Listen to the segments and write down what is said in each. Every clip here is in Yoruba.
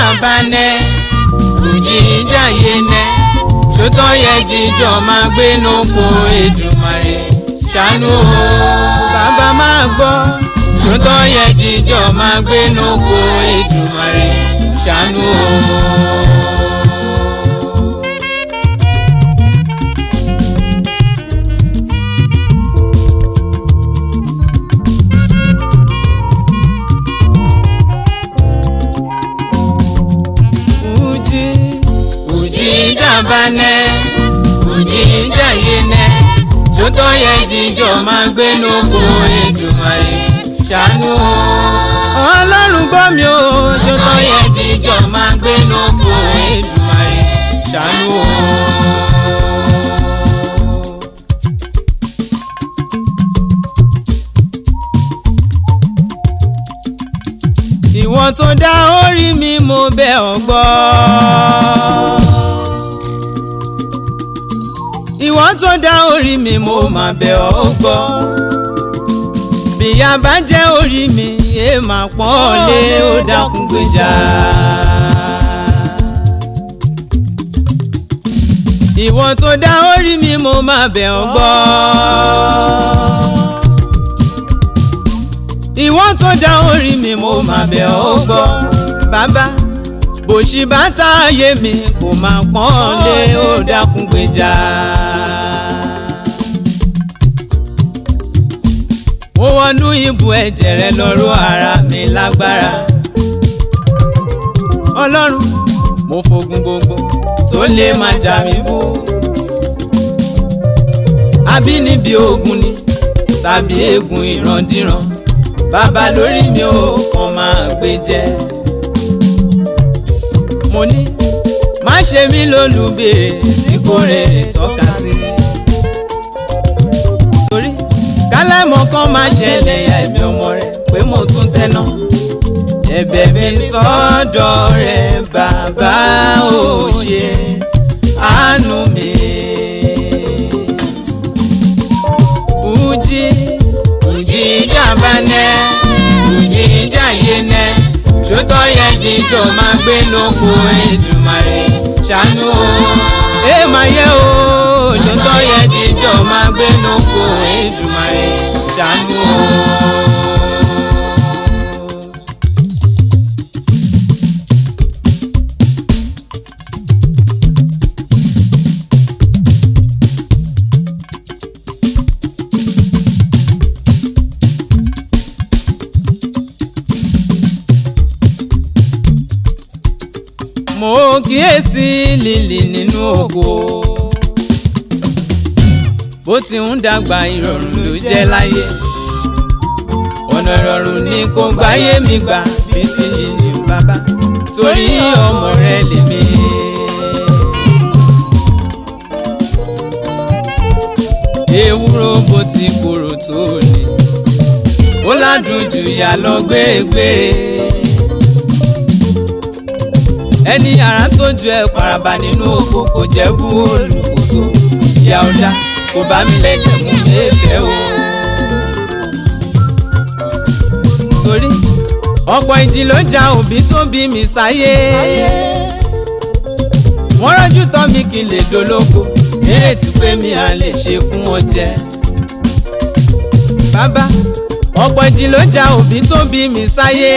banẹ òjìjà yẹnẹ ṣòtọ́ yẹ jíjọ máa gbénu ko Èdùmàrè ṣàánú o bàbá máa gbọ́ ṣòtọ́ yẹ jíjọ máa gbénu ko Èdùmàrè ṣàánú o. Uji Ujija bane Ujija yene Sótọ́ yẹ jíjọ máa gbénu ko Èdùmàrè ṣàánú o. Ọlọ́run gbọ́ mi o. Sótọ́ yẹ jíjọ máa gbénu ko Èdùmàrè ṣàánú o. ìwọ tó dá orí mi mo bẹ̀ ọ́ gbọ́. ìwọ tó dá orí mi mo máa bẹ̀ ọ́ gbọ́. bìyà bá jẹ́ orí mi yé máa pọ́n lé ó dákun gbèjà. ìwọ tó dá orí mi mo máa bẹ̀ ọ́ gbọ́. ìwọ tó dá orí mi mo máa bẹ̀ ọ́ gbọ́ bàbá bòṣì bá tá ayé mi kò máa pọ́n lé ó dákun gbèjà. mo wọnú ibù ẹ̀jẹ̀ rẹ lọ́rọ̀ ara mi lágbára ọlọ́run mo fogun gbogbo tó lè máa jà mí bú àbínibí ogun ni tàbí ègún ìrandíran bàbá lórí mi ò kàn máa gbé jẹ. mo ní má ṣe mí lólùbèrè tí kò rèrè tọ́ka sí. torí kálámọ̀ kan máa ṣẹlẹ̀ ya ẹ̀mí ọmọ rẹ̀ pé mo tún tẹ́ná. ẹ̀bẹ̀ mi sọ́dọ̀ rẹ̀ bàbá ò ṣe àánú mi. Uji jíjà bá nẹ́ jíjà yé nẹ́ ṣótọ́ yẹ jíjọ máa gbé lóko Èdùmàrè ṣàánú o. ẹ máa yẹ o ṣótọ́ yẹ jíjọ máa gbé lóko Èdùmàrè ṣàánú o. mo kíyèsí lílì nínú ògo bó ti ń dàgbà ìrọ̀rùn ló jẹ́ láyé ọ̀nà ìrọ̀rùn ni kò gbáyé mi gbà bí sí lílì bàbá torí ọmọ rẹ lèmi. ewúro bó ti korò tó ní ó ládùn jù yà lọ gbèrègbèrè ẹni ara tó ju ẹ paraba nínú oko kò jẹ́ bú olùkóso ìyá ọ̀dà kò bá mi lẹ́jẹ̀ mú léèfẹ́ o. torí ọ̀pọ̀ ìjì ló ja òbí tó bí mi sáyé wọ́n rọ́jú tọ́ mi kí n lè dológo nírètí pé mi à lè ṣe fún wọn jẹ. bàbá ọ̀pọ̀ ìjì ló ja òbí tó bí mi sáyé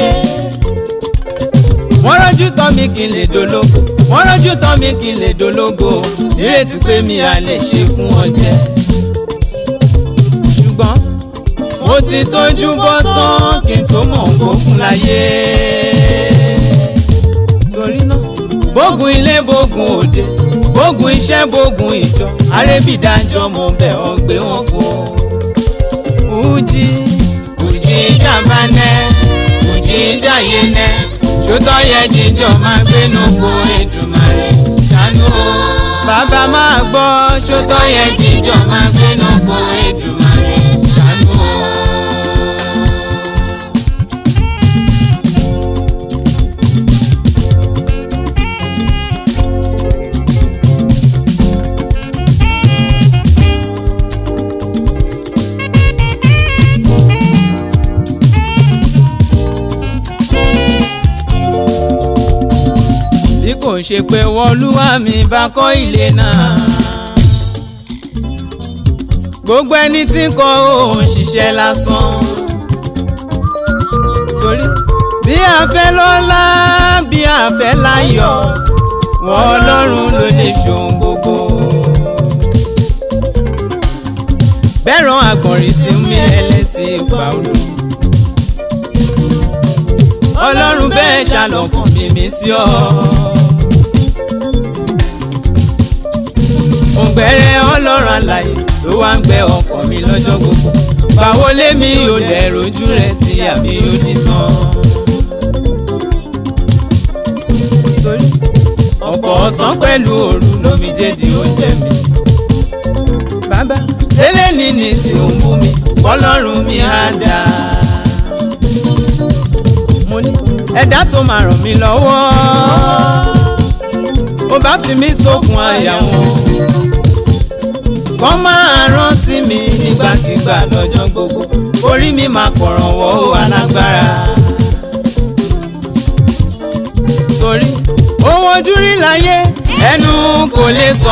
wọ́n rọ́jú tọ́ mi kí n lè dológo wọ́n rọ́jú tọ́ mi kí n lè dológo nírètí pé mi à lè ṣe fún wọn jẹ. ṣùgbọ́n mo ti tójú bọ́ tán kí n tó mọ̀ gbógun láyé. torí náà bógun ilé bógun òde bógun iṣẹ́ bógun ìjọ arébìdájọ́ mo bẹ̀ ọ́ gbé wọn fún ọ. Uji Uji jàmbá nẹ́ Uji jàyé nẹ́ ṣótọ́ yẹ jíjọ máa gbénu ko Èdùmàrè ṣàánú o. bàbá máa gbọ́ ṣótọ́ yẹ jíjọ máa gbénu ko Èdùmàrè ṣàánú o. ò ṣe pé wọlúwa mi bá kọ́ ilé náà. gbogbo ẹni tí ń kọ́ òun ṣiṣẹ́ lásán. torí bí a fẹ́ lọ́lá bí a fẹ́ láyọ̀ wọ́n ọlọ́run ló lè ṣohun gbogbo. bẹ́ẹ̀ràn àgbọ̀nrín tí ń mí ẹlẹ́sìn ìgbà olú. ọlọ́run bẹ́ẹ̀ ṣàlọ́kàn mímí sí ọ. òǹgbẹ̀rẹ̀ ọlọ́run àlàyé ló wá ń gbẹ ọkàn mi lọ́jọ́ gbogbo. báwo lémi ò dẹ̀ rojú rẹ̀ sí àbí ó di tán. torí ọ̀pọ̀ ọ̀sán pẹ̀lú òru lómijé di oúnjẹ mi. bàbá tẹ́lẹ̀ ní ní sí òun bú mi ọlọ́run mi á dá. mo ní ẹ̀dá tó máa ràn mí lọ́wọ́ ó bá fi mí sókun àyà wọn. kọ́ máa rántí mi nígbàkigbà lọ́jọ́ gbogbo orí mi máa kọ̀ràn wọ́ alágbára. torí ohun ojú rí láyé ẹnu kò lè sọ.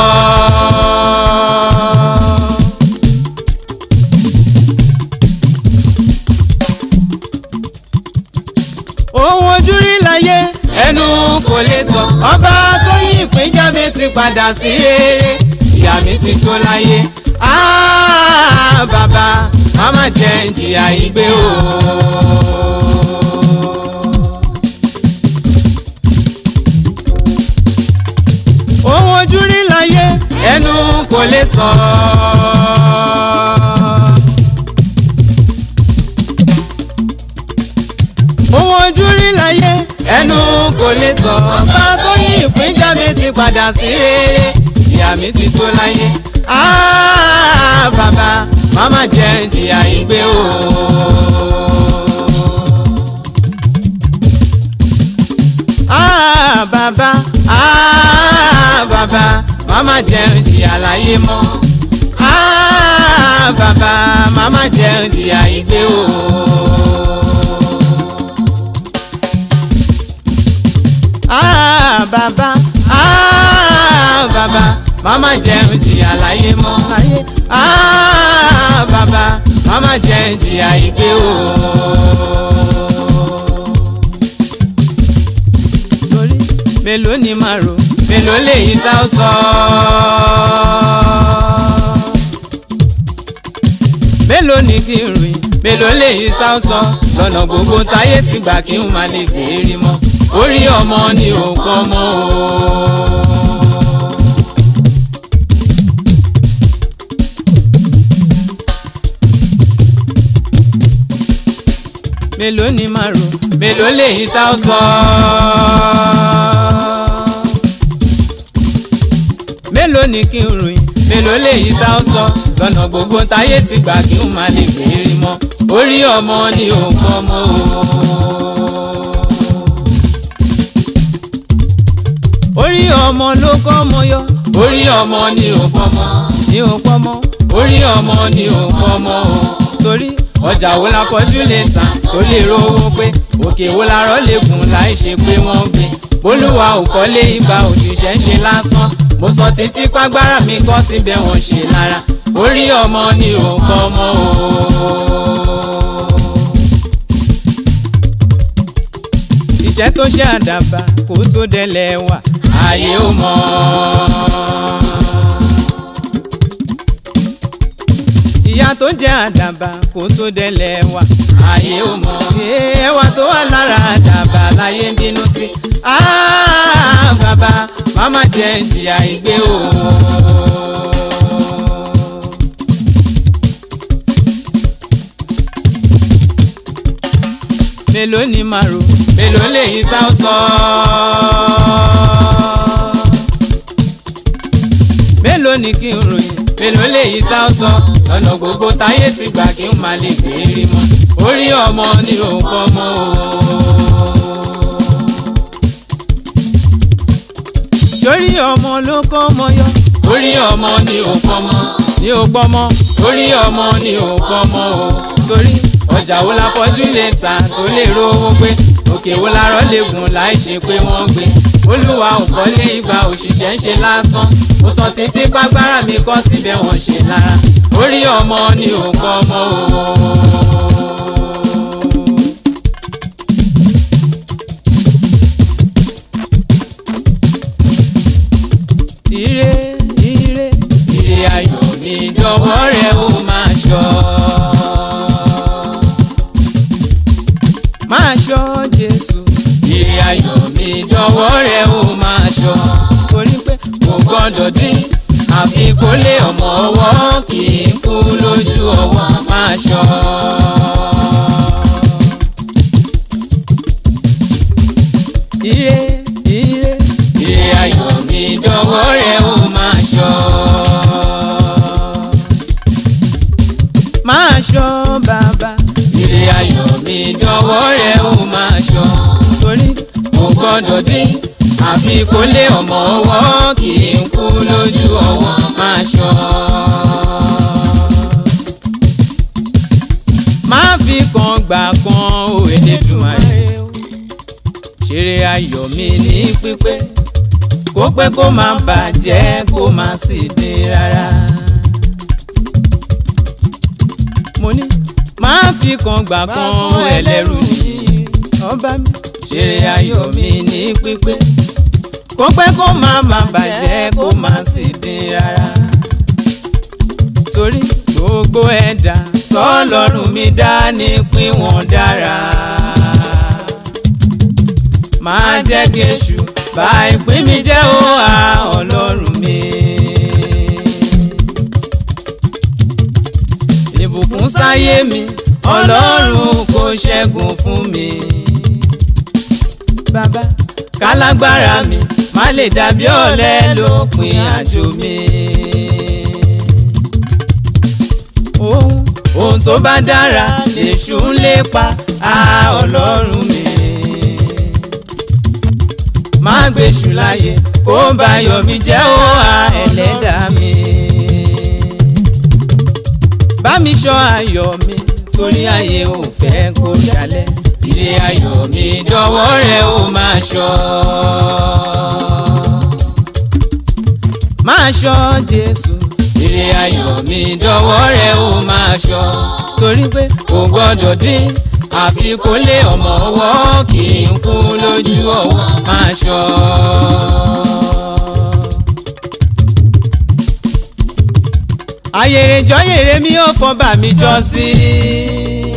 ohun ojú rí láyé ẹnu kò lè sọ. ọba tó yí ìpín jábẹ́sì padà sí rere ìyá mi ti tó láyé. Ah, bàbá màmá jẹ́ ń jìyà ìgbé o. ohun ojú rí láyé ẹnu kò lè sọ. ohun ojú rí láyé ẹnu kò lè sọ. ọba tó yí ìpín jábẹ́sì padà sí rere ìyá mi ti tó láyé. Ah, bàbá màmá jẹ́ ń jìyà ìgbé o. Ah, bàbá ah, bàbá màmá jẹ́ ń jìyà láyé mọ́. Ah, bàbá màmá jẹ́ ń jìyà ìgbé o. Ah, bàbá ah, bàbá màmá jẹ́ ń jìyà láyé mọ́. Ah, bàbá màmá jẹ́ ń jìyà ìgbé o. torí mélòó ni màá rò mélòó lèyí tá ó sọ. mélòó ni kí n ròyìn mélòó lèyí tá ó sọ lọ́nà gbogbo táyé ti gbà kí n má lè gbèrí mọ́ orí ọmọ ni ò kọ́ mọ́ o. mélòó ni màá rò mélòó lèyí tá ó sọ. mélòó ni kí n ròyìn mélòó lèyí tá ó sọ lọ́nà gbogbo táyé ti gbà kí n má lè gbèrí mọ́ orí ọmọ ni ò kọ́ mọ́ o. orí ọmọ ló kọ́ ọmọ yọ orí ọmọ ni ò kọ́ mọ́ ni ò kọ́ mọ́ orí ọmọ ni ò kọ́ mọ́ o torí ọjà wo la kọjú lè tà tó lè rówó pé òkè wo la rọ́ lè gùn láì ṣe pé wọ́n gbé bólúwa ò kọ́lé ibà òṣìṣẹ́ ń ṣe lásán mo sọ títí pàgbára mi kọ́ síbẹ̀ wọ́n ṣe lára orí ọmọ ni ò kọ́ mọ́ o. iṣẹ́ tó ṣe àdàbà kó tó délẹ̀ wà ayé ò mọ̀. ìyá tó jẹ́ àdàbà kó tó délẹ̀ wà ayé ò mọ̀. ẹwà tó wà lára àdàbà láyé ń bínú sí. Ah, bàbá màmá jẹ́ ìjìyà ìgbé o. mélòó ni màá rò mélòó lèyí tá ó sọ. mélòó ni kí n ròyìn mélòó lèyí tá ó sọ lọ́nà gbogbo táyé ti gbà kí n má lè gbérí mọ́ orí ọmọ ni òun kọ́ mọ́ o. torí ọmọ ló kọ́ ọmọ yọ orí ọmọ ni òun kọ́ mọ́ ni òun kọ́ mọ́ orí ọmọ ni òun kọ́ mọ́ o torí ọjà wo la fọjú lè ta tó lè rówó pé òkè wo la rọ́ lè gùn láì ṣe pé wọ́n gbé olúwa ò kọ́lé igba òṣìṣẹ́ ń ṣe lásán mo sọ títí pàgbára mi kọ́ síbẹ̀ wọ́n ṣe lára orí ọmọ ni ò kọ́ ọmọ o. ire ire ire ayọ̀ mi dọ̀wọ́ rẹ ó máa ṣọ́. máa ṣọ́ Jésù. ire ayọ̀ mi dọ̀wọ́ rẹ ó máa ṣọ́. torí pé kò gbọ́dọ̀ dín àfi kó lé ọmọ ọwọ́ kì í kú lójú ọwọ́ máa ṣọ́. ire ire ire ayọ̀ mi dọ̀wọ́ rẹ ó máa ṣọ́. máa ṣọ́ bàbá. ire ayọ̀ mi dọ̀wọ́ rẹ ó máa ṣọ́. torí kò gbọ́dọ̀ dín àfi kó lé ọmọ ọwọ́ kì í kú lójú ọwọ́ máa ṣọ́. má fi kan gbà kan o Elédùmarè ṣeré ayọ̀ mi ní pípé kó pẹ́ kó má bàjẹ́ kó má sì dín rárá. mo ní má fi kan gbà kan ẹlẹ́rù ní ọba mi ṣeré ayọ̀ mi ní pípé kó pẹ́ kó má má bàjẹ́ kó má sì dín rárá. torí gbogbo ẹ̀dá tọ́lọ́run mi dá ní pín wọn dára. máa jẹ́ kí èṣù bà ìpín mi jẹ́ ó à ọlọ́run mi. ìbùkún sáyé mi ọlọ́run kò ṣẹ́gun fún mi. bàbá kálágbára mi má lè dàbí ọ̀lẹ lópin àjò mi. ohun ohun tó bá dára lèṣù ń lépa á ọlọ́run mi. má gbèṣù láyè kó bá yọ̀ mí jẹ́ ó à ẹlẹ́dàá mi. bá mi ṣọ́ ayọ̀ mi torí ayé ò fẹ́ kó jalẹ̀ ire ayọ̀ mi dọ̀wọ́ rẹ ó máa ṣọ́. máa ṣọ́ Jésù. ire ayọ̀ mi dọ̀wọ́ rẹ ó máa ṣọ́. torí pé kò gbọ́dọ̀ dín àfi kó lé ọmọ ọwọ́ kì í kú lójú ọwọ́ máa ṣọ́. ayèrè jọyèrè mi ò fọ́ bà mí jọ sí i.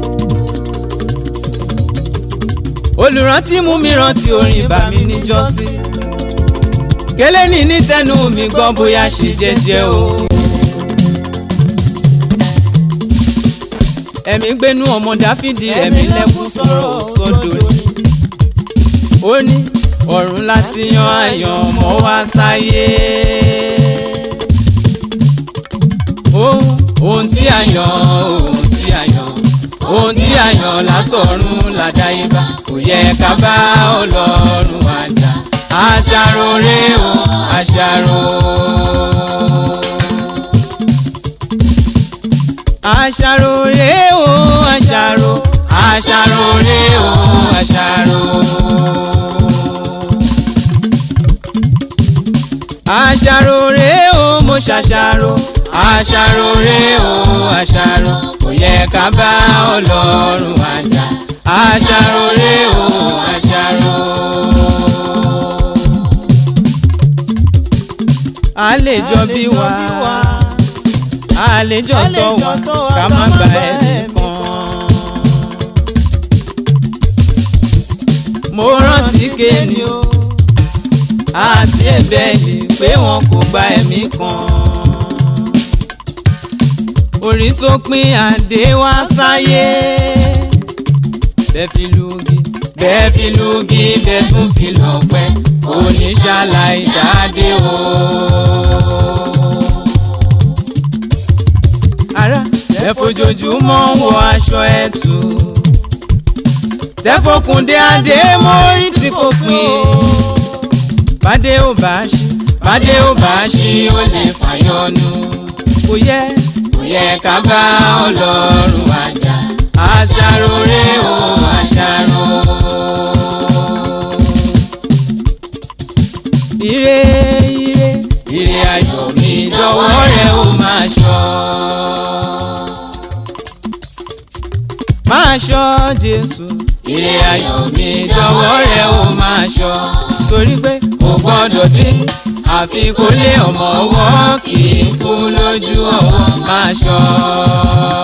olùrántí mú mi rántí orin bà mí níjọ́sí kélé ní ní tẹnu mi gbọ́ bóyá ṣe jẹ́jẹ́ o. ẹ̀mí gbénú ọmọ dáfídì ẹ̀mí lẹ́kún sọ̀rọ̀ sọ́dọ̀ ni. ó ní ọ̀run láti yan àyàn ọmọ wá sáyé. ohun tí a yàn ohun tí a yàn ohun tí a yàn látọ̀run làdáyébá kò yẹ ká bá ọlọ́run àjà àṣàrò rè o àṣàrò. àṣàrò rè o àṣàrò àṣàrò rè o àṣàrò. àṣàrò rè o mo ṣàṣàrò àṣàrò rè o àṣàrò kò yẹ ká bá ọlọ́run àjà àṣàrò rè o àṣàrò. àlejò bí wa àlejò tọ́ wa ká má gba ẹnì kan. mo rántí kéènì o àti ẹ̀bẹ̀lì pé wọn kò gba ẹ̀mí kan. orí tó pín àdé wá sáyé bẹ́ẹ̀ fi lùgì bẹ́ẹ̀ fi lùgì bẹ́ẹ̀ tún fi lọ́pẹ́ oníṣàlàyé dáadé o. ara ẹ fojoojúmọ́ ń wọ aṣọ ẹ̀tù tẹ́fọkùndé adé mórí tí kò pín bàdé ò bá ṣí bàdé ò bá ṣí ó lè fàyọnu kò yẹ kò yẹ ká bá ọlọ́run àjà máa ṣọ́ Jésù ire ayọ̀ mi dọwọ́ rẹ̀ ó máa ṣọ́ torí pé kò gbọ́dọ̀ dín àfi kó lé ọmọ ọwọ́ kì í kú lójú ọwọ́ máa ṣọ́.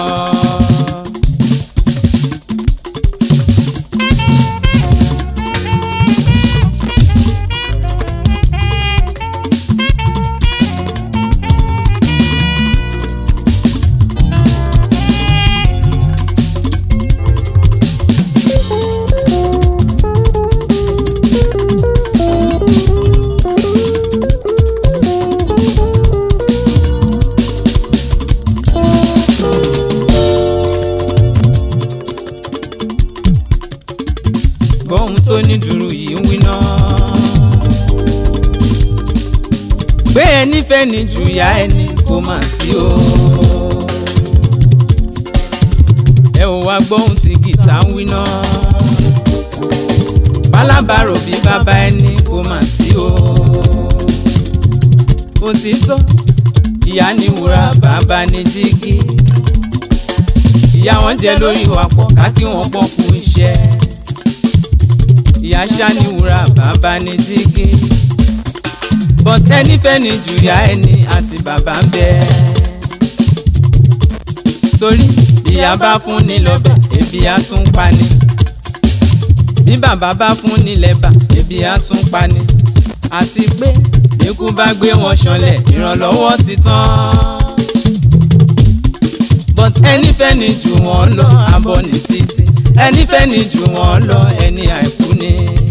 gbọ́hùn tó ní dùrù yìí ń wí náà. gbé ẹni fẹ́ ni jù yá ẹni kò mà sí o. ẹ ò wá gbọ́hùn tí gìtá ń wí náà. pálábàrò bí bàbá ẹni kò mà sí o. òtítọ́ ìyá ni wúrà bàbá ni jígí. ìyá wọn jẹ lórí wa pọ̀ ká kí wọ́n pọ̀ kú iṣẹ́ ìyá ṣáníwúrà bàbá ní jígí but ẹni fẹ́ni jùyà ẹni àti bàbá ń bẹ. torí ìyá bá fún ni lọ́bẹ̀ ebi á tún pa ni bí bàbá bá fún ni lẹ́bà ebi á tún pa ni àti pé ikú bá gbé wọn ṣanlẹ̀ ìrànlọ́wọ́ ti tán but ẹni fẹ́ni jù wọ́n lọ abọ́ ní títí ẹni fẹ́ni jù wọ́n lọ ẹni àìkú ni.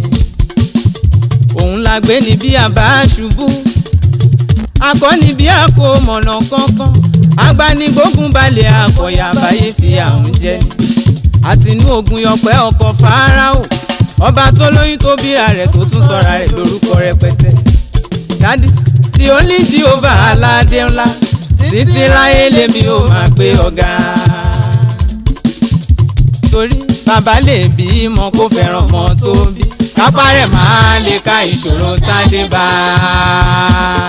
òun la gbé ní bí a bá ṣubú akọni bí a kò mọ̀nà kankan agbanigbógun balẹ̀ akọ̀yà àbáyé fi àwọn jẹ àtinú ogun yọpẹ́ ọkọ̀ fáráò ọba tó lóyún tó bíra rẹ̀ tó tún sọra rẹ̀ lórúkọ rẹpẹtẹ dádì tí ó ní jíhóvà aládé ńlá títí láyé lèmi ò máa gbé ọ̀gá torí bàbá lè bí mọ kó fẹ́ràn mọ tó bí kápá rẹ̀ máa lè ka ìṣòro tádé bá a.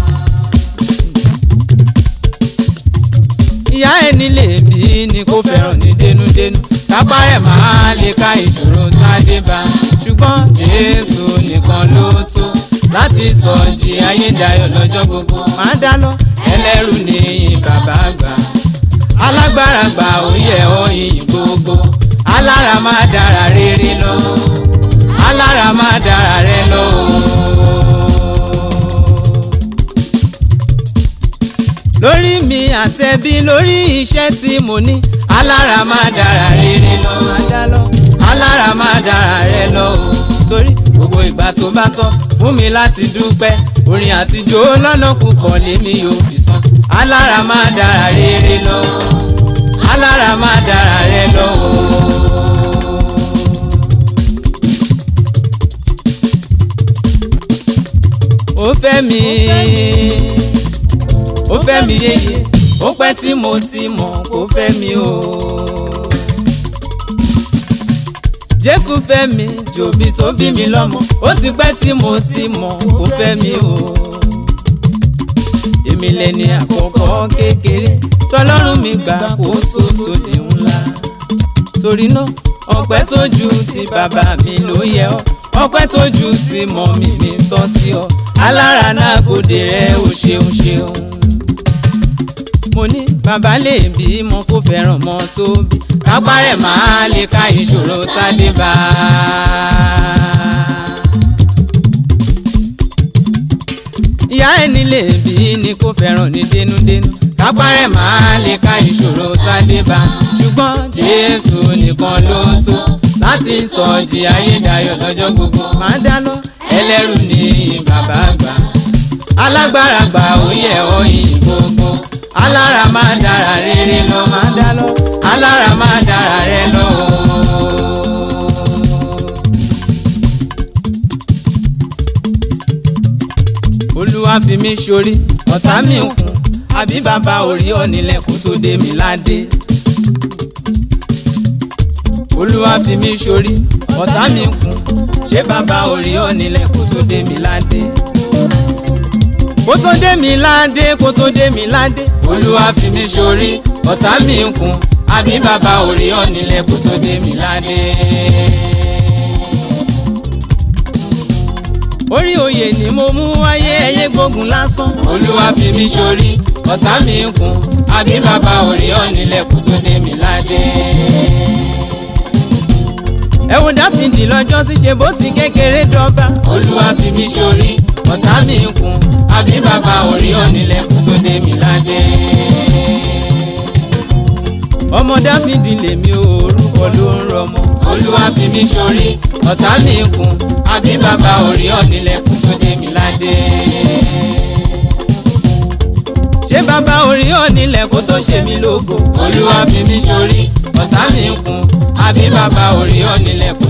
ìyá ẹni lè bí ni kó fẹ́ràn ní dénúdénú kápá rẹ̀ máa lè ka ìṣòro tádé bá a. ṣùgbọ́n Jésù nìkan ló tó láti sọ di ayédayọ̀ lọ́jọ́ gbogbo máa dáná ẹlẹ́rù ní bàbá àgbà alágbára gbà òye ọyìn gbogbo alára máa dára rere lọ alára máa dára rẹ lọ. lórí mi àtẹ̀bí lórí iṣẹ́ tí mo ní alára máa dára rere lọ alára máa dára rẹ lọ torí gbogbo ìgbà tó bá tọ́ fún mi láti dúpẹ́ orin àtijọ́ lọ́nà púpọ̀ lèmi yóò fi san alára máa dára rere lọ alára máa dára rẹ lọ. ó fẹ́ mi ó fẹ́ mi yéye ó pẹ́ tí mo ti mọ̀ kó fẹ́ mi o. Jésù fẹ́ mi jòbí tó bí mi lọ́mọ ó ti pẹ́ tí mo ti mọ̀ kó fẹ́ mi o. èmi lẹni àkọ́kọ́ kékeré tọlọ́run mi gbà kóso tó di ńlá. torí náà ọpẹ́ tó ju ti bàbá mi ló yẹ ọ́ ọpẹ́ tó ju ti mọ̀ mi mi tọ́ sí ọ alára náà gòdè rẹ ò ṣeun ṣeun. mo ní bàbá lè bí mọ kó fẹ́ràn mọ tó bí kápá rẹ̀ máa lè ka ìṣòro tádé bá ìyá ẹni lè bí ni kó fẹ́ràn ní dénúdénú kápá rẹ̀ máa lè ka ìṣòro tádé bá ṣùgbọ́n Jésù nìkan ló tó láti sọ di ayédayọ̀ lọ́jọ́ gbogbo máa dáná ẹlẹ́rù ní bàbá àgbà alágbára gbà ó yẹ ọyìn gbogbo alára máa dára rere lọ máa dá lọ alára máa dára rẹ lọ. olúwa fi mí ṣorí ọ̀tá mi ń kún àbí bàbá orí ọ̀nìlẹ̀ kó tó dé mi ládé. olúwa fi mí ṣorí ọ̀tá mi ń kún ṣé bàbá orí ọ̀nìlẹ̀ kó tó dé mi ládé kó tó dé mi ládé kó tó dé mi ládé olúwa fi mí ṣorí ọ̀tá mi ń kún àbí bàbá orí ọ̀nìlẹ̀ kó tó dé mi ládé. orí oyè ni mo mú wáyé ẹyẹ gbógun lásán. olúwa fi mí sórí ọ̀tá mi ń kún àbí bàbá orí ọ̀nìlẹ̀ kó tó dé mi ládé. ẹ̀wọ̀n dáfídì lọ́jọ́ sí ṣe bó ti kékeré dọ́gba. olúwa fi mí sórí ọ̀tá mi ń kún àbí bàbá orí ọ̀nìlẹ̀ kó tó dé mi ládé. ọmọ dáfídì lèmi ò orúkọ ló ń rọmọ. olúwa fi mí sórí ọ̀tá mi ń kún àbí bàbá orí ọ̀nìlẹ̀ kó tó dé mi ládé. ṣé bàbá orí ọ̀nìlẹ̀ kó tó ṣe mí lógo. olúwa fi mí sórí ọ̀tá mi ń kún àbí bàbá orí ọ̀nìlẹ̀ kó